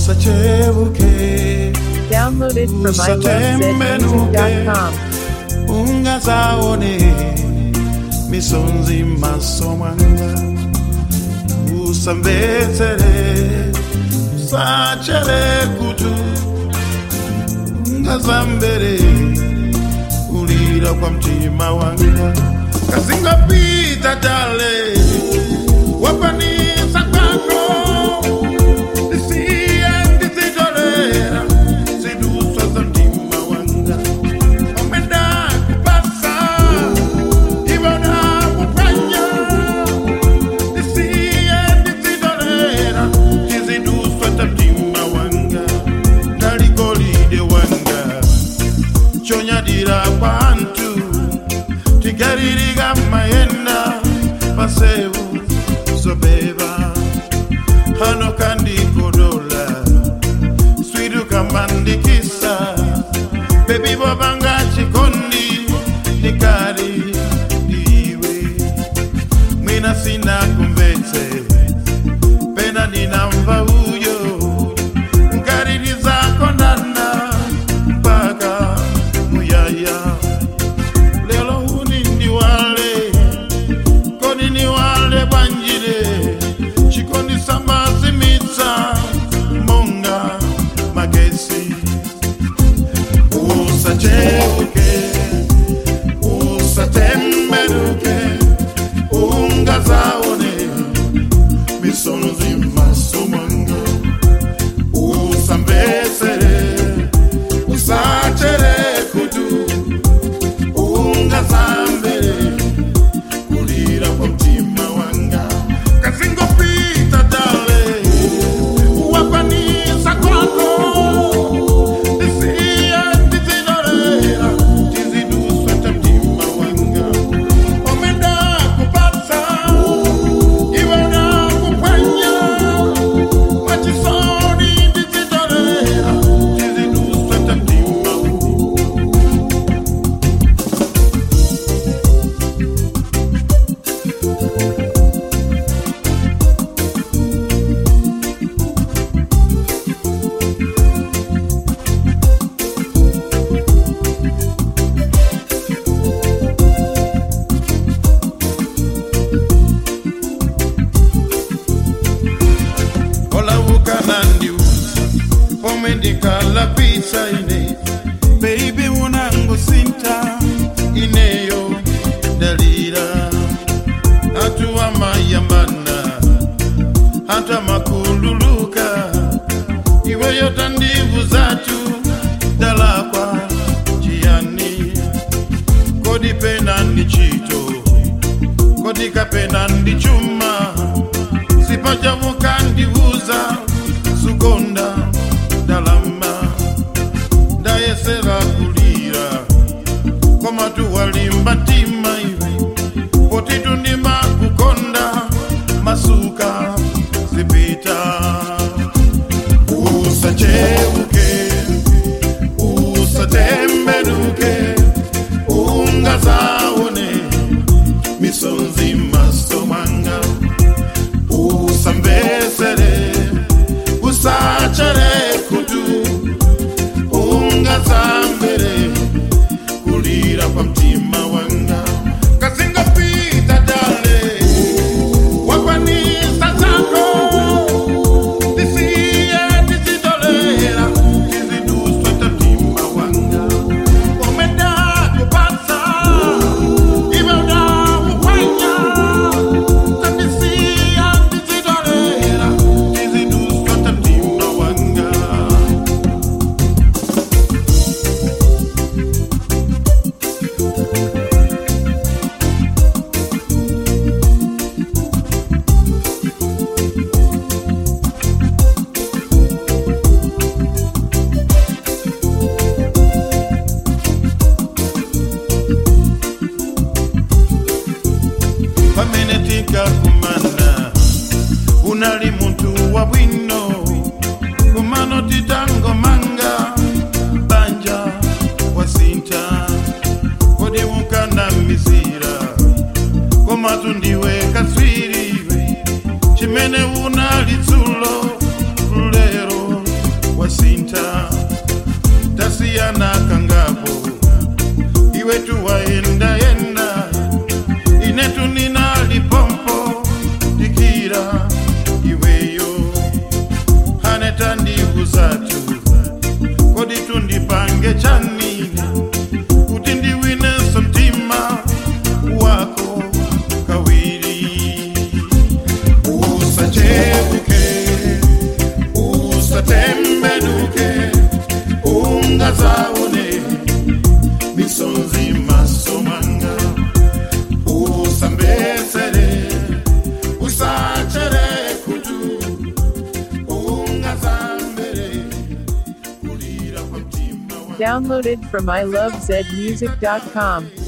usachebuke Downloaded from ilovesmusic.com. ungazaone misonzi maso mwanga usamvetsere usachere kutu ungazambere ulira kwa mtima wanga kazingapita tale wapanisa kwako isiye ndizitolera ziduswa za mtima wanga omenda kupasa ibona kufanya isiye ndizitolera tiziduswa za mtima wanga ndaligolide wanga chonyadira kwantu tigaririga mayenda pasevu zobeba hano kandi kodola swidu kamandikisa bebi bobanga chikondi nikari iwe mwina sina kumvetse pena ninamva uyo nkariri zako ndanda mpaka muyaya lelo huni ndiwale koni niwale bwanjire chikondi sambazimitsa monga magesi usacheuke usatemberuke ungazaone misonzi masomanga usambesere usachere kutu ungazambere kulira kwa mtima wanga kazingopita dale wapanisa kwako isiye tizidorera tiziduswa ta mtima wanga omenda kupata iwena kupanya machisoni tizidorera tiziduswa ta mtima wanga olavuka nandiuza pomwe ndikala pisa ine beibi munangu sinta ineyo dalira hatu amayambana hatu amakululuka iweyo tandivu zatu dalakwa jiani kodi pena ndi chito kodi kapena ndi chuma sipajavuka ndivuza sugonda dalama ndayesera kulira komatu walimba ntima ivi potitu ndima kukonda masuka zipita usacheuke usatemberuke ungazaone misonzi masomanga usambesere usachere kutu ungazambere kulira kwa mtima wanga kazingapita dale wakwanisa zako tisiye tizidolera tiziduswa ta mtima wanga omenda kupasa iwe unakufanya tanisia tizidolera zathu kodi tundipange chani kuti ndiwinenso mtima wako kawiri usachebuke usatembenuke ungazaone misonzi masomanga usambesere usachere kutu ungazambere kulira kwa mtima wa Downloaded from ilovezmusic.com.